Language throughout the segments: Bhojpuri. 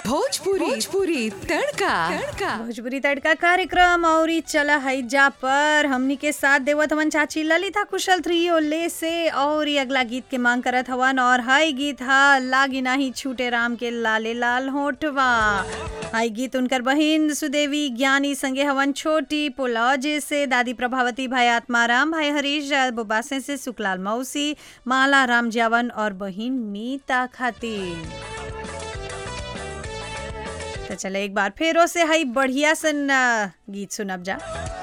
भोजपुरी भोजपुरी तड़का तड़का भोजपुरी तड़का कार्यक्रम और ई चला है जा पर हमनी के साथ देवत हवन चाची ललिता कुशल थ्री ओले से और ई अगला गीत के मांग करत हवन और हाई गीत हा लागी नाही छूटे राम के लाले लाल होठवा हाई गीत उनकर बहिन सुदेवी ज्ञानी संगे हवन छोटी पुलौजे से दादी प्रभावती भाई आत्माराम भाई हरीश बुबासे से सुकलाल मौसी माला राम जावन और बहिन मीता खातिर तो चले एक बार फेरो से हई बढ़िया सन आ, गीत सुनब जा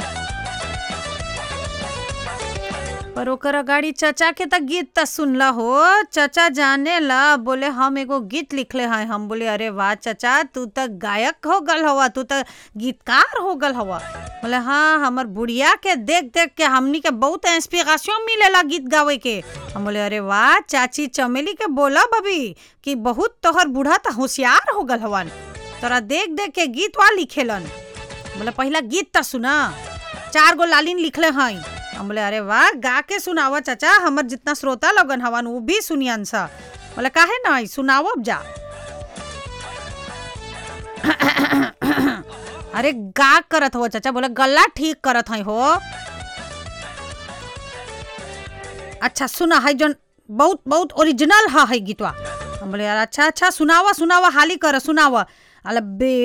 पर ओकर अगाड़ी चचा के तक गीत त सुनला हो चचा जाने ला बोले हम एगो गीत लिखले हैं हम बोले अरे वाह चचा तू त गायक हो गल हवा तू त गीतकार हो गल हवा बोले हाँ हमर बुढ़िया के देख देख के हमनी के बहुत इंस्पिरेशन मिलेला गीत गावे के हम बोले अरे वाह चाची चमेली के बोला बबी कि बहुत तोहर बूढ़ा त होशियार हो गल हवन तोरा देख देख के गीत वा लिखेलन बोले पहला गीत त सुना चार गो लालिन लिखले हैं हम बोले अरे वाह गा के सुनावा चाचा हमर जितना श्रोता लगन हवन वो भी सुनियन सा बोले काहे नहीं सुनाओ अब जा अरे गा करत हो चाचा बोले गला ठीक करत है हो अच्छा सुना है जोन बहुत बहुत ओरिजिनल है है गीतवा हम बोले यार अच्छा अच्छा सुनावा सुनावा हाली कर सुनावा अल बे